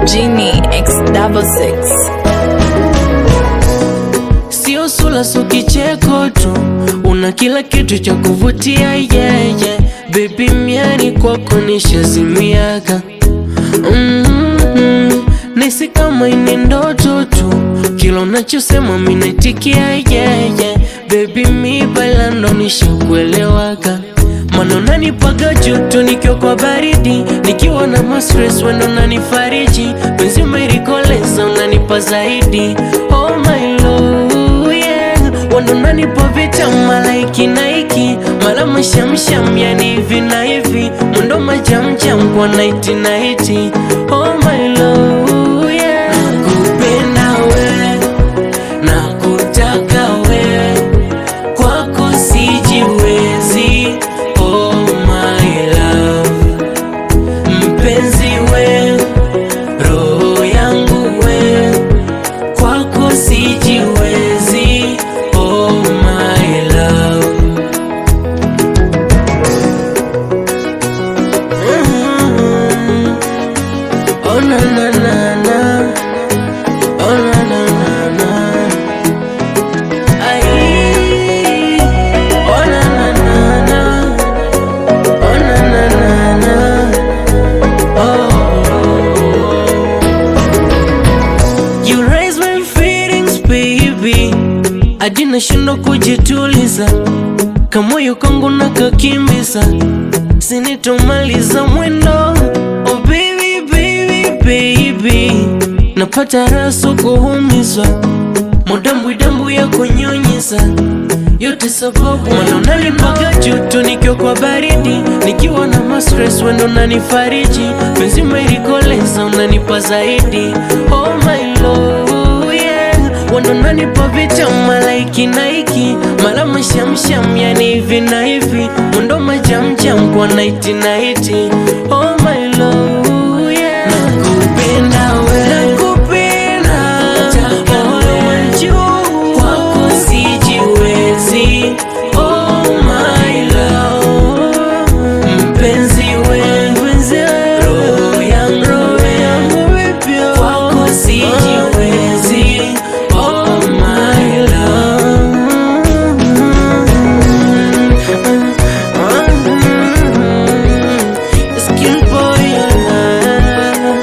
Genie X double six. Sio sula so kicheko tu, una kila kitu cha kuvutia yeah, yeah. Baby miani kwako nishazimiaga mm-hmm. Nisi kama ini ndoto tu, kila unachosema minaitikia yeah, yeah. Baby mi bailando nishakuelewaga Mana unanipaga joto nikiwa kwa baridi, nikiwa na mastress wendo unanifariji, penzi umerikoleza unanipa zaidi. Oh my love, yeah. Wendo unanipa vitamu malaiki na iki mala mashamsham, yani hivi na hivi, mwendo majamjam kwa naiti naiti. Oh my love, yeah. Nakupenda we, nakutaka we kwako sijiwezi, oh my love, mpenzi we, roho yangu we, kwako sijiwezi, oh my love. Mm. Oh na na na na, oh na na na na. Ay, oh na na na na, oh na na na na, oh. You raise my feelings baby, hadi nashindwa kujituliza, kamoyo kangu nakakimbiza, sinitomaliza mwendo. Oh baby baby baby, napata raso kuumizwa modambwidambw ya kunyunyiza yote sababu mana unanipaga joto nikiwa kwa baridi, nikiwa na mastress wendo unanifariji, penzi umerikoleza unanipa zaidi. Oh my love, yeah. Wendo unanipa vitamu malaiki na iki mala mashamsham, yani hivi na hivi, mwendo majamjam kwa naiti naiti. Oh my love, yeah. Nakupenda we, nakupenda moyo wangu kwako sijiwezi. Oh my love, mpenzi we, roho yangu we, kwako sijiwezi. Oh my love, skin boy, ah.